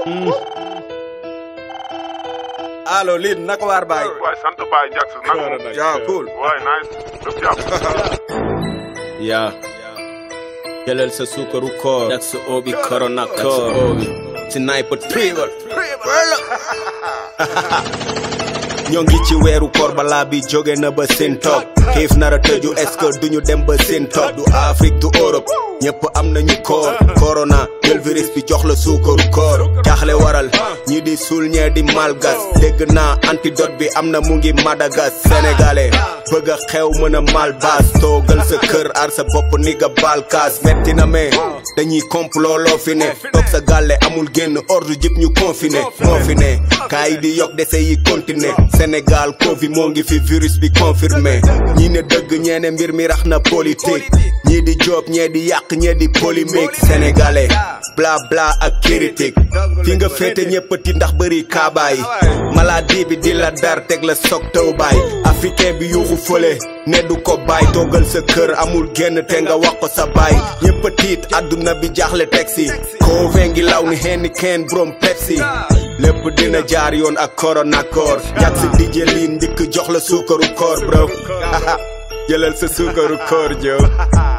allo lii naka waar baay. waay sant Baye Jax naka moom. yaa cool. waay nice. lépp jàmm. yaa jëlal sa suukaru koor jak sa oobi korona koor sniper triple ñoo ngi ci weeru koor balaa bi jóge na ba seen toog xiif nara tëju est-ce que duñu dem ba seen toog du Afrique du Europe ñëpp am nañu koor corona jël virus bi jox la suukaru koor jaaxle waral ñi di suul ñee di malgas dégg naa antidote bi am na mu ngi Madagas sénégalais bëgg a xew mën a malbas toogal sa kër ar sa bopp ni nga balkaas metti na mais dañuy complot loo fi ne toog sa gàlle amul génn ordre jëpp ñu confiné moo fi ne kaa yi di yokk dese yi continuer Sénégal Covid moo ngi fi virus bi confirmé ñii ne dëgg ñeene mbir mi rax na politique ñii di job ñee di yàq ñee di polémique sénégalais bla bla ak critique fi nga féete ñëppati ndax bëri kaabaay maladie bi di la dar teg la soog taw baay africain bi yuuxu fële ne du ko baay toogal sa kër amul génn te nga wax ko sa baay ñëpp a tiit àdduna bi jaaxle teg si Covid ngi law ni henni kenn brom Pepsi lépp dina jaar yoon ak corona koor jak si dijje liin ndikk jox la suukaru koor bro jëlal sa suukaru koor jow